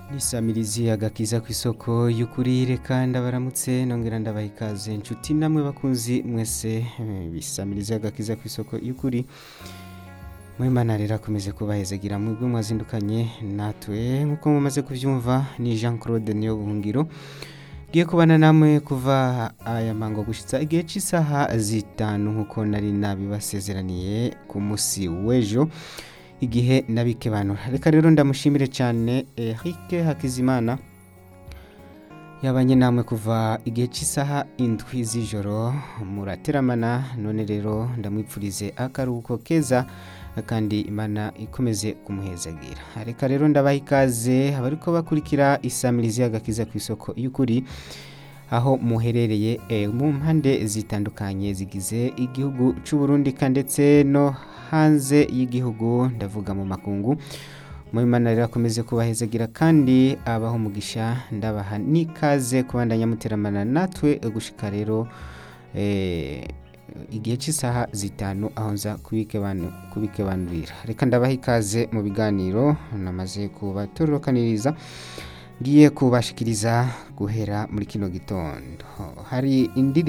nisamirizi agakiza ku isoko y'ukuri reka ndabaramutse nongera ndabaha ikaze inshuti namwe bakunzi mwese eh, bisamirizi agakiza ku isoko y'ukuri mwimana rero akomeze kubahezagira mwebwe mwazindukanye natwe nk'uko mumaze kubyumva ni jean claude niyo buhungiro ngiye kubana namwe kuva aya mango gushitsa igihe cy'isaha zitanu nk'uko nari nabibasezeraniye ku munsi w'ejo igihe nabikebanura reka rero ndamushimire cyane Eric Hakizimana yabanye namwe kuva igihe cy'isaha indwi z'ijoro murateramana none rero ndamwipfurize akaruhuko keza kandi imana ikomeze kumuhezagira reka rero ndabaha ikaze abariko bakurikira isamirizi y'agakiza ku isoko y'ukuri aho muherereye eh, mu mpande zitandukanye zigize igihugu cy'u Burundi ka ndetse no hanze y'igihugu ndavuga mu makungu Muimana rero akomeze kubahezagira kandi abaho umugisha ndabaha n'ikaze kubandanya muteramana natwe gushika rero eh, igihe cy'isaha zitanu aho nza kubikebanu- kubikebanurira reka ndabaha ikaze mu biganiro namaze kubatororokaniriza ngiye kubashikiriza guhera muri kino gitondo hari indirimbo